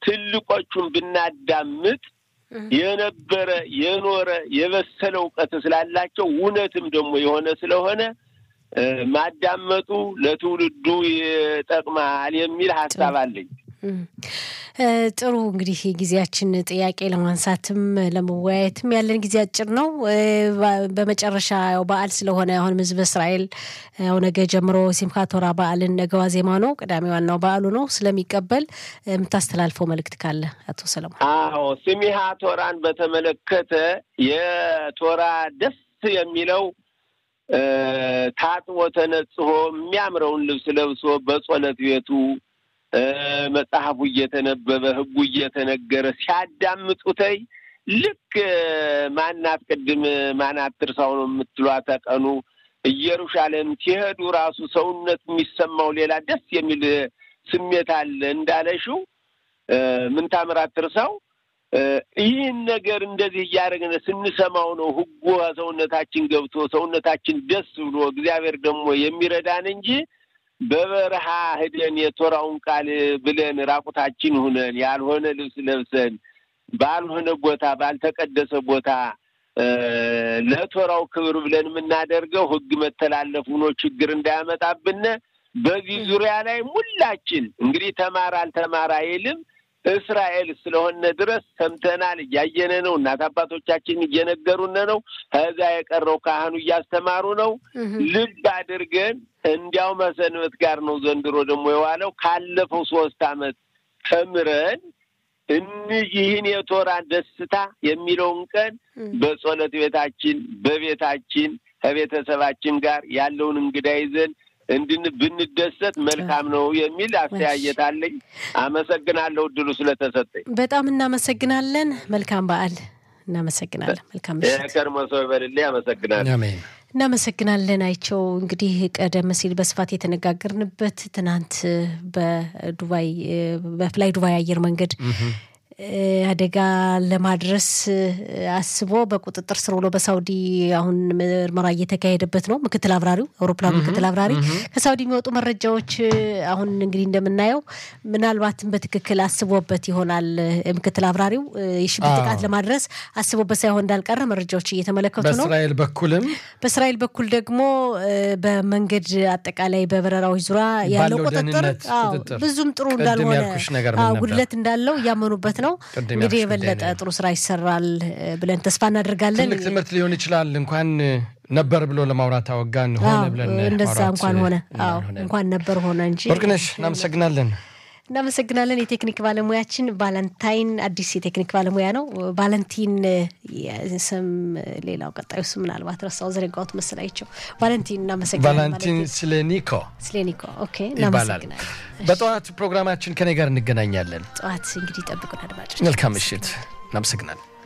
ትልቆቹን ብናዳምጥ የነበረ የኖረ የበሰለ እውቀት ስላላቸው እውነትም ደግሞ የሆነ ስለሆነ ማዳመጡ ለትውልዱ ይጠቅማል የሚል ሀሳብ አለኝ። ጥሩ እንግዲህ ጊዜያችን ጥያቄ ለማንሳትም ለመወያየትም ያለን ጊዜ አጭር ነው። በመጨረሻ ያው በዓል ስለሆነ አሁንም ሕዝበ እስራኤል ያው ነገ ጀምሮ ሲምካ ቶራ በዓልን ነገ ዋዜማ ነው፣ ቅዳሜ ዋናው በዓሉ ነው ስለሚቀበል የምታስተላልፈው መልእክት ካለ አቶ ሰለሞን? አዎ ስሚሃ ቶራን በተመለከተ የቶራ ደስ የሚለው ታጥቦ ተነጽሆ የሚያምረውን ልብስ ለብሶ በጸሎት ቤቱ መጽሐፉ እየተነበበ ሕጉ እየተነገረ ሲያዳምጡተይ ልክ ማናት ቅድም ማናት ትርሳው ነው የምትሏት ቀኑ ኢየሩሳሌም ሲሄዱ ራሱ ሰውነት የሚሰማው ሌላ ደስ የሚል ስሜት አለ እንዳለሽው ምን ታምራት ትርሳው ይህን ነገር እንደዚህ እያደረግን ስንሰማው ነው ሕጉ ሰውነታችን ገብቶ ሰውነታችን ደስ ብሎ እግዚአብሔር ደግሞ የሚረዳን እንጂ በበረሃ ሂደን የቶራውን ቃል ብለን ራቁታችን ሁነን ያልሆነ ልብስ ለብሰን ባልሆነ ቦታ ባልተቀደሰ ቦታ ለቶራው ክብር ብለን የምናደርገው ሕግ መተላለፍ ሆኖ ችግር እንዳያመጣብን በዚህ ዙሪያ ላይ ሁላችን እንግዲህ ተማር አልተማር አይልም እስራኤል ስለሆነ ድረስ ሰምተናል፣ እያየነ ነው። እናት አባቶቻችን እየነገሩን ነው። ከዛ የቀረው ካህኑ እያስተማሩ ነው። ልብ አድርገን እንዲያው መሰንበት ጋር ነው ዘንድሮ ደግሞ የዋለው ካለፈው ሶስት ዓመት ተምረን ይህን የቶራ ደስታ የሚለውን ቀን በጸሎት ቤታችን በቤታችን ከቤተሰባችን ጋር ያለውን እንግዳ ይዘን እንድን ብንደሰት መልካም ነው የሚል አስተያየት አለኝ። አመሰግናለሁ እድሉ ስለተሰጠኝ። በጣም እናመሰግናለን። መልካም በዓል። እናመሰግናለን። መልካም ምሽት። ከርሞ ሰው ይበልልኝ። አመሰግናለሁ። እናመሰግናለን። አይቸው እንግዲህ ቀደም ሲል በስፋት የተነጋገርንበት ትናንት በዱባይ በፍላይ ዱባይ አየር መንገድ አደጋ ለማድረስ አስቦ በቁጥጥር ስር ውሎ በሳውዲ አሁን ምርመራ እየተካሄደበት ነው። ምክትል አብራሪው አውሮፕላኑ ምክትል አብራሪ ከሳውዲ የሚወጡ መረጃዎች አሁን እንግዲህ እንደምናየው ምናልባትም በትክክል አስቦበት ይሆናል። ምክትል አብራሪው የሽብር ጥቃት ለማድረስ አስቦበት ሳይሆን እንዳልቀረ መረጃዎች እየተመለከቱ ነው። በእስራኤል በኩልም በእስራኤል በኩል ደግሞ በመንገድ አጠቃላይ በበረራዎች ዙሪያ ያለው ቁጥጥር ብዙም ጥሩ እንዳልሆነ ጉድለት እንዳለው እያመኑበት ነው። እንግዲህ የበለጠ ጥሩ ስራ ይሰራል ብለን ተስፋ እናደርጋለን። ትልቅ ትምህርት ሊሆን ይችላል። እንኳን ነበር ብሎ ለማውራት አወጋን ሆነ ብለን እንደዛ እንኳን ሆነ እንኳን ነበር ሆነ እንጂ። ወርቅነሽ እናመሰግናለን። እናመሰግናለን። የቴክኒክ ባለሙያችን ቫለንታይን አዲስ የቴክኒክ ባለሙያ ነው። ቫለንቲን ስም ሌላው ቀጣዩ ስም ምናልባት ረሳው ዘረጋሁት መሰላቸው። ቫለንቲን እናመሰግናለን። ቫለንቲን ስሌኒኮ ስሌኒኮ ኦኬ፣ ይባላል። እናመሰግናለን። በጠዋት ፕሮግራማችን ከኔ ጋር እንገናኛለን። ጠዋት እንግዲህ ጠብቁን አድማጮች። መልካም ምሽት። እናመሰግናለን።